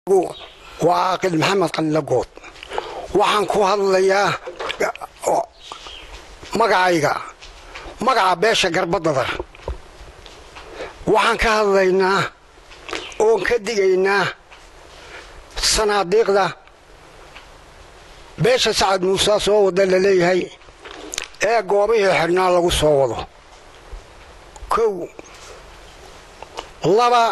waa caaqil maxamed qalilagood waxaan ku hadlayaa magacayga magaca beesha garbadadar waxaan ka hadlaynaa oon ka digaynaa sanaadiiqda beesha sacad muuse soo wada la leeyahay ee goobihii xidhnaa lagu soo wado kow laba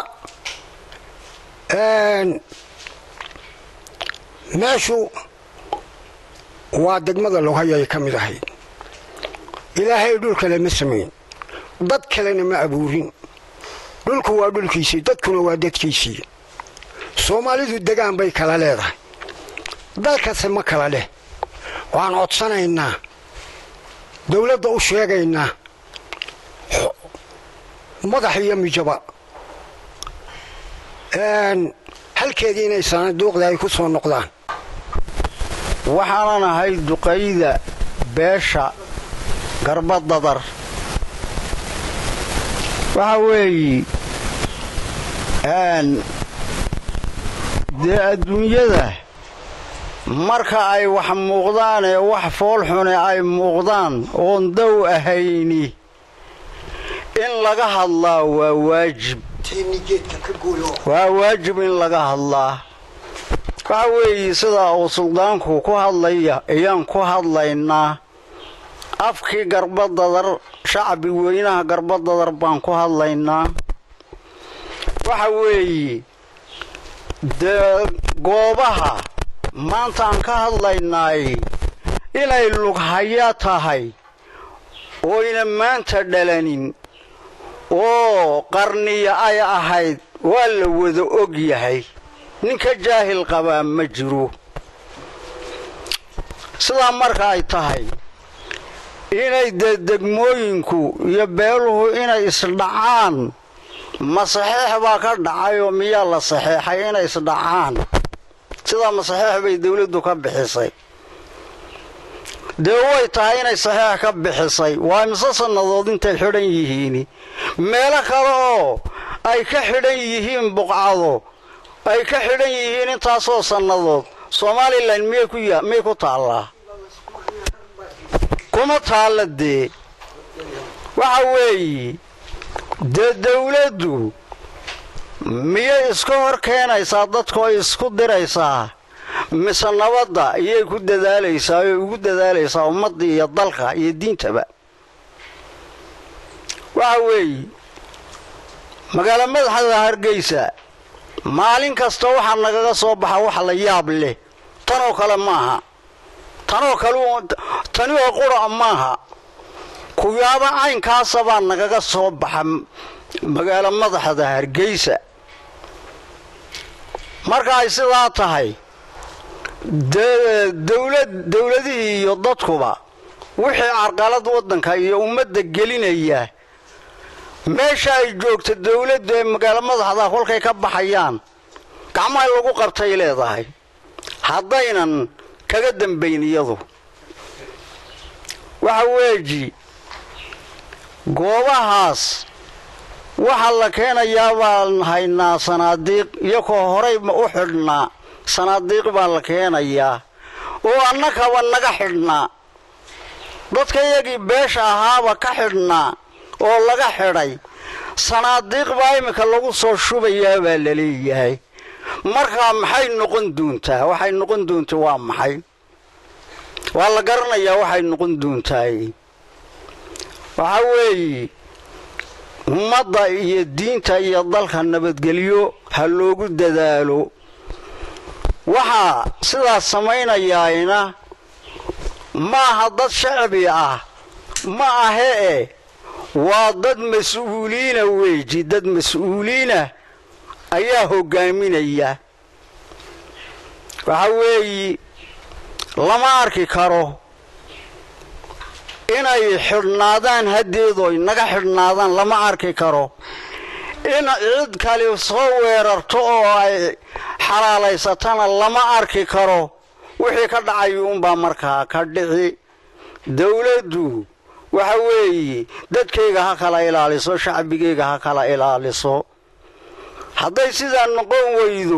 meeshu waa degmada loghay ay ka mid ahayd ilaahay dhul kale ma samayn dad kalena ma abuurin dhulku waa dhulkiisii dadkuna waa dadkiisii soomaalidu degaan bay kala leedahay dalkase ma kala leh waxaan codsanaynaa dowladda u sheegaynaa madax iyo mijaba halkeedii inay sanaaduuqda ay ku soo noqdaan waxaanan ahay duqayda beesha garbadadar waxa weeye dee adduunyada marka ay wax muuqdaan ee wax foolxune ay muuqdaan oon dow ahayni in laga hadlaa waa waajib waa waajib in laga hadlaa waxa weeye sidaa uu suldaanku ku hadlaya ayaan ku hadlaynaa afkii garbadadar shacbi weynaha garbadadar baan ku hadlaynaa waxa weeye dee goobaha maantaan ka hadlaynaay inay lughaya tahay oyna maanta dhalanin oo qarniya ay ahayd waa la wada og yahay ninka jaahil qabaa ma jiro sidaa marka ay tahay inay dee degmooyinku iyo beeluhu inay isdhacaan ma saxeex baa ka dhacayoo miyaa la saxeexay inay isdhacaan sidaa ma saxeex bay dawladdu ka bixisay dee way tahay inay saxeex ka bixisay waa imise sannadood intay xidhan yihiin meelo kale oo ay ka xidhan yihiin buqcado ay ka xidhan yihiin intaasoo sannadood somalilan miyay ku taallaa kuma taalla dee waxa weeye dee dawladdu miyay iska hor keenaysaa dadkoo isku diraysaa mise nabadda iyay ku dadaalaysaa oy ugu dadaalaysaa ummadda iyo dalka iyo diintaba waxa weeye magaalo madaxda hargeysa maalin kasta waxaa nagaga soo baxa wax la yaab leh tanoo kale maaha tanoo kale tani oo qura maaha kuyaaba caynkaasa baa nagaga soo baxa magaalo madaxda hargeysa marka ay sidaa tahay dowladihii iyo dadkuba wixii carqalad waddanka iyo ummadda gelinaya meesha ay joogto dawladdu ee magaalo madaxda kolkay ka baxayaan gacmaha lagu qabtay leedahay haddaynan kaga dambayn iyadu waxa weeji goobahaas waxaa la keenayaa baan haynaa sanaadiiq iyakoo horay u xidhnaa sanaadiiq baa la keenayaa oo annakaba naga xidhnaa dadka iyagii beesha ahaaba ka xidhnaa oo laga xidhay sanaadiiq baa iminka lagu soo shubayaa baa la leeyahay markaa maxay noqon doontaa waxay noqon doonta waa maxay waa la garanayaa waxay noqon doontaay waxa weeye ummadda iyo diinta iyo dalka nabadgelyo ha loogu dadaalo waxaa sidaas samaynayaayna maaha dad shacbi ah ma ahe e waa dad mas-uuliina weeji dad mas-uuliina ayaa hoggaaminaya waxa weeye lama arki karo inay xidhnaadaan haddeedoy naga xidhnaadaan lama arki karo in cid kale soo weerarto oo ay xalaalaysatana lama arki karo wixii ka dhacayo unbaa markaa ka dhici dawladdu waxa weeye dadkayga ha kala ilaaliso shacbigayga ha kala ilaaliso hadday sidaa noqon weydo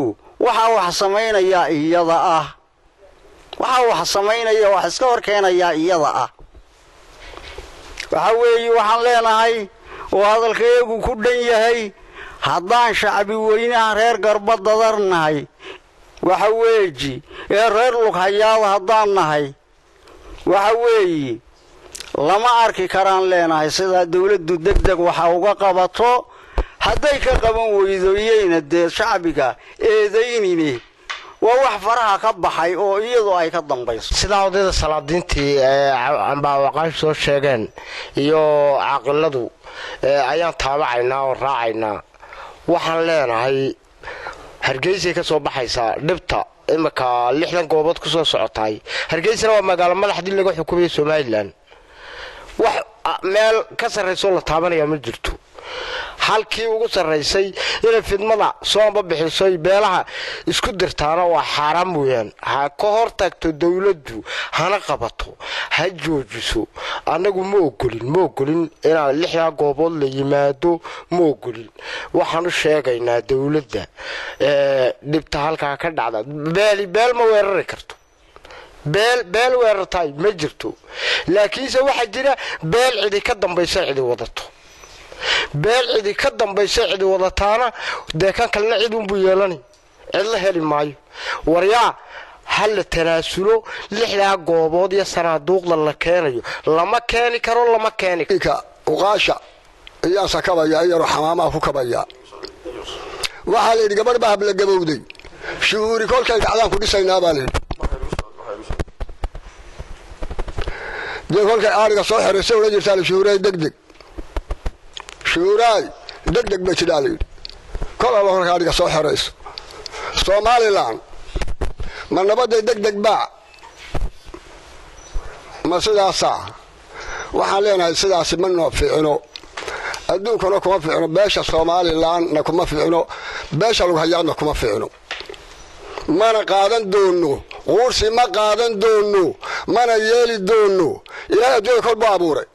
waxaa wax samaynayaa iyada ah waxaa wax samaynaya wax iska hor keenayaa iyada ah waxa weeye waxaan leenahay oo hadalkayagu ku dhan yahay haddaan shacbi weynaha reer garba dadarnahay waxa weeji ee reer lughayaada haddaan nahay waxa weeye lama arki karaan leenahay sidaa dawladdu deg deg waxa uga qabato hadday ka qaban weydo iyayna dee shacbiga eedaynine waa wax faraha ka baxay oo iyadu ay ka dambayso sidaa odayda salaadiintii ambaawaqaash soo sheegeen iyo caaqiladu ayaan taabacaynaa oo raacaynaa waxaan leenahay hargeysay ka soo baxaysaa dhibta imika lixdan goobood ku soo socotaay hargeysana waa magaalo madaxdii laga xukumaya somalilan wax meel ka sarraysoo la taabanaya ma jirto halkii ugu sarraysay inay fidmada soomba bixisoy beelaha isku dirtaana waa xaaraan weeyaan ha ka hor tagto dowladdu hana qabato ha joojiso annagu ma ogolin ma ogolin inaan lixdaa goobood la yimaado ma ogolin waxaan u sheegaynaa dowladda dhibta halkaa ka dhacda beeli beel ma weerari karto beel beel weerartaay ma jirto laakiinse waxaa jira beel cidi ka dambaysa cidi wadato beel cidi ka dambaysa cidi wadataana dee kan kalena cid unbuu yeelani cid la heli maayo waryaa ha la tanaasulo lixdaa goobood iyo sanaaduuqda la keenayo lama keeni karo lama keeni uqaasha iyaasa kabaya iyaro xamaamaha ku kabaya waxaa layidhi gabadh baa habla gabowday shuhuuri kolkay dhacdaan ku dhisaynaa baa layidhi dee kolkay aariga soo xeraysa odhan jirtaa la shuhuuray degdeg shuuraay deg deg bay tidhaa layidhi kol alba kolka adhiga soo xerayso somalilan ma nabadday deg deg baa ma sidaasaa waxaan leenahay sidaasi ma noo fiicino adduunkana kuma fiicno beesha somalilanna kuma fiicno beesha lughayaadna kuma fiicno mana qaadan doonno quursi ma qaadan doonno mana yeeli doonno ilaahay adduunya kol buu abuuray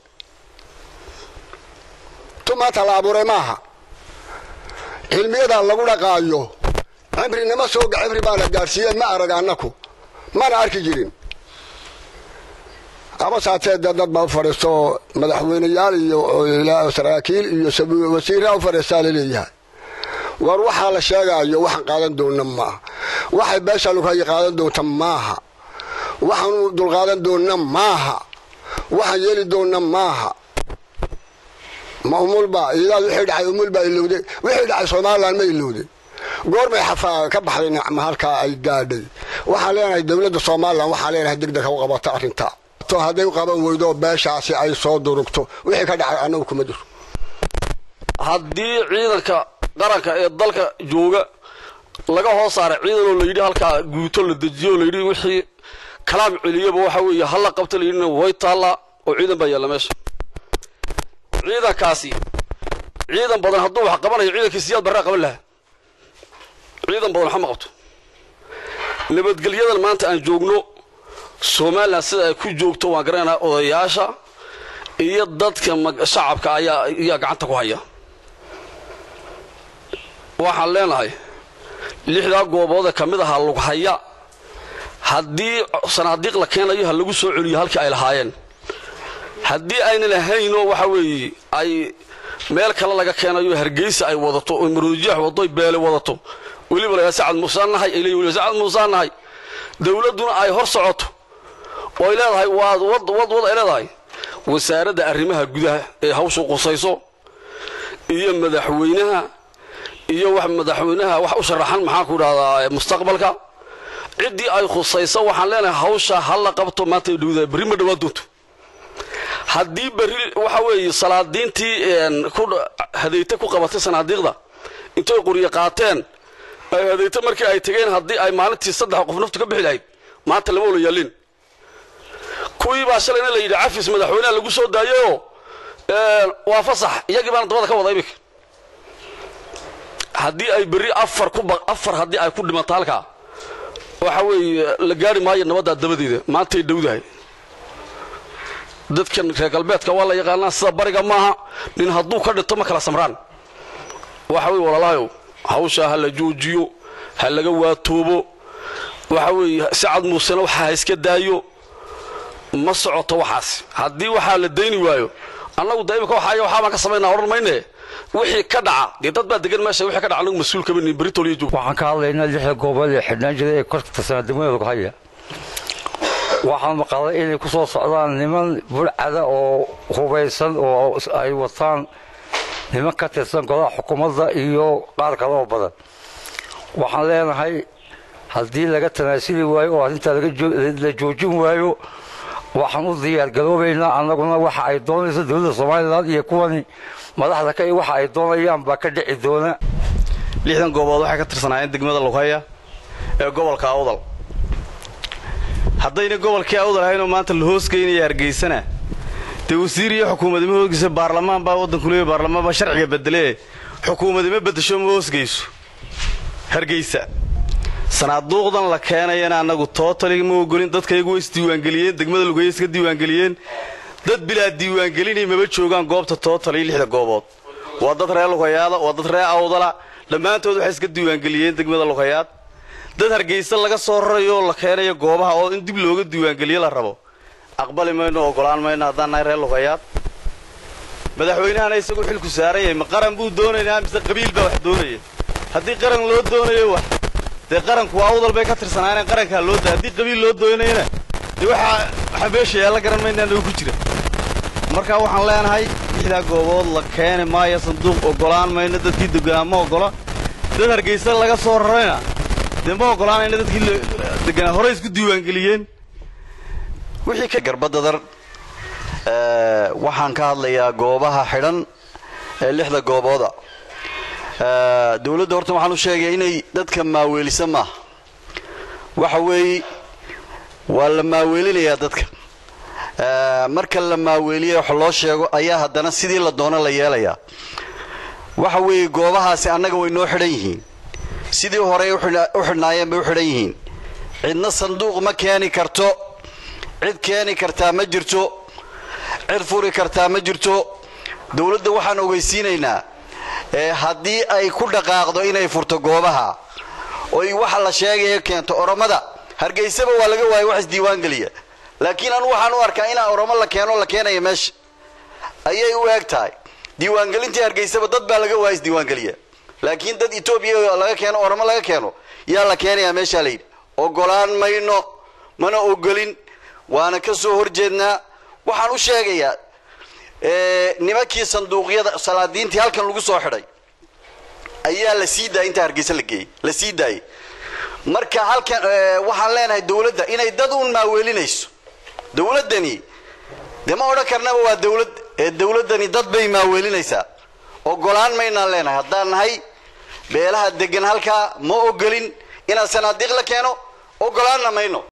maanta la abuuray maaha cilmiyadaa lagu dhaqaayo cimrinima sooga cimri baana gaadhsiiye ma arag annaku mana arki jirin abasaatee dee dad baa u fadhiisto madaxweyneyaal iyo saraakiil iyo wasiiraa u fadhiistaa laleeyahay war waxaa la sheegaayo waxaan qaadan doonna maaha waxay beesha lughayi qaadan doonta maaha waxaanu dulqaadan doonna maaha waxaan yeeli doonna maaha ma umulba idaad wixii dhacay umulbaa ilowday wixii dhacay somalilan ma ilowday goormay xafaa ka baxday nicma halkaa ay gaadhay waxaan leenahay dowladda somalilan waxaan leenahay degdeg ha u qabato arrintaa hadday u qaban weydo beeshaasi ay soo durugto wixii ka dhacay annagu kuma jiro haddii ciidanka qaranka ee dalka jooga laga hoos saaray ciidanoo layidhi halkaa guuto la dejiyo layidhi wixii kalaam celiyaba waxa weeye halla qabta layidhina way taallaa oo ciidan baa yaalla meesha ciidankaasi ciidan badan hadduu wax qabanayo ciidankii siyaad barraa qaban lahaa ciidan badan waxma qabto nabadgelyadan maanta aan joogno somalilan sida ay ku joogto waan garanaynaa odayaasha iyo dadka shacabka ayaa ayaa gacanta ku haya waxaan leenahay lixdaa gooboodee ka mid ahaa lughaya haddii sanaadiiq la keenayo ha lagu soo celiyo halkii ay lahaayeen haddii aynan ahaynoo waxa weeye ay meel kale laga keenayo hargeysa ay wadato oo maroodiyax wadoy beele wadato weliba lagaa sacad muusaan nahay ay leeyihin weliba sacad muusaan nahay dowladduna ay hor socoto oo ay leedahay waad wad wad wad ay leedahay wasaaradda arrimaha gudaha ee hawshu qusayso iyo madaxweynaha iyo wax madaxweynaha wax u sharaxan maxaan ku idhahdaa mustaqbalka ciddii ay khusayso waxaan leenahay hawsha ha la qabto maanta dhowdaa berri ma dhowaan doonto haddii berri waxa weeye salaadiintii hadayte ku qabatay sanaadiiqda intay quriye qaateen ay hadayte markii ay tegeen haddii ay maalintii saddex qof naftu ka bixi lahayd maanta lama wala yaalin kuwii baa shalayna la yidhi cafis madaxweyneha lagu soo daayayoo waa fasax iyagii baana dabada ka wada imika haddii ay berri afar ku afar haddii ay ku dhimato halkaa waxa weeye la gaari maayo nabaddaa dabadeeda maantay dhowdahay dadkan reer galbeedka waa la yaqaanaa sida bariga maaha nin hadduu ka dhinto ma kala samraan waxa weye walaalahayow hawshaa ha la joojiyo ha laga waatoobo waxa weeye sacad muusena waxa ha iska daayo ma socoto waxaas haddii waxaa la dayni waayo annagu da imika waxaaya waxaa baan ka samaynaa odhan mayne wixii ka dhaca dee dad baa degan meesha wixii ka dhaca anagu mas-uul kama nihin britol iyo joog waxaan ka hadlaynaa lixda goobood ee xidhnaan jiray ee korka tirsanaa degmada lughaya waxaan maqalay inay ku soo socdaan niman burcada oo hubaysan oo ay wataan niman ka tirsan golaha xukuumadda iyo qaar kale oo badan waxaan leenahay haddii laga tanaasuli waayo oo arrintaa la joojin waayo waxaan u diyaargaroobaynaa annaguna waxa ay doonayso dowladda somalilan iyo kuwani madaxda ka waxa ay doonayaan baa ka dhici doona lixdan goobood waxay ka tirsanaayeen degmada lughaya ee gobolka awdal haddayna gobolkii awdal ahaynoo maanta la hoosgeynaya hargeysana dee wasiir iyo xukuumadima hoosgeysa baarlamaan baa waddanku leeya baarlamaan baa sharciga bedelee xukuumadima beddesho ma hoosgeyso hargeysa sanaaduuqdan la keenayana annagu tootali ma ogolin dadkaygu way isdiiwaangeliyeen degmada lughaya iska diiwaangeliyeen dad bilaa diiwaangelinay maba joogaan goobta tootali lixda goobood waa dad reer lughayaada waa dad reer awdala dhammaantood waxay iska diiwaangeliyeen degmada lughayaad dad hargeysa laga soo rarayo oo la keenayo goobaha oo in dib looga diiwaangeliyo la rabo aqbali mayno ogolaan mayno haddaan nahay reer luqayaad madaxweynahana isagoo xilku saaran yahay ma qaran buu doonaynaa mise qabiil baa wax doonaya haddii qaran loo doonayo wax dee qaranku waa awdal bay ka tirsanaaneen qarankaa loo da haddii qabiil loo doonayana dee waxaa waxaa meesha yaalla garan maynaa nagu ku jira markaa waxaan leenahay lixdaa goobood la keeni maayo sanduuq ogolaan mayno dadkii deganaa ma ogola dad hargeysa laga soo rarayna dee ma ogolaanayna dadkii deganaa horey isku diiwaangeliyeen wixii garbadadar waxaan ka hadlayaa goobaha xidhan ee lixda goobooda dowladda horta waxaan u sheegaya inay dadka maaweelisa maaha waxa weeye waa la maaweelinayaa dadka marka la maaweeliya wax loo sheego ayaa haddana sidii la doono la yeelayaa waxa weeye goobahaasi annaga way noo xidhan yihiin sidii horey u xidhnaayeen bay u xidhan yihiin cidna sanduuq ma keeni karto cid keeni kartaa ma jirto cid furi kartaa ma jirto dowladda waxaan ogeysiinaynaa haddii ay ku dhaqaaqdo inay furto goobaha oy waxa la sheegaya keento oromada hargeysaba waa laga waayay wax isdiiwaangeliya laakiin anu waxaan u arkaa inaa oromo la keeno la keenaya meesha ayay u eeg tahay diiwaangelintii hargeysaba dad baa laga waaya isdiiwaangeliya laakiin dad etoobiya laga keeno oromo laga keeno yaa la keenayaa meeshaa layidhi ogolaan mayno mana ogolin waana ka soo horjeednaa waxaan u sheegayaa nimankii sanduuqyada salaadiintii halkan lagu soo xidhay ayaa la sii daayay intaa hargeysa la geeyey la sii daayay marka halkan waxaan leenahay dowladda inay dad uun maaweelinayso dowladdani dee ma odhan karnaba waa dowlad ee dowladdani dad bay maaweelinaysaa ogolaan maynaan leenahay haddaan nahay beelaha degan halkaa ma ogolin inaad sanaadiiq la keeno ogolaanna mayno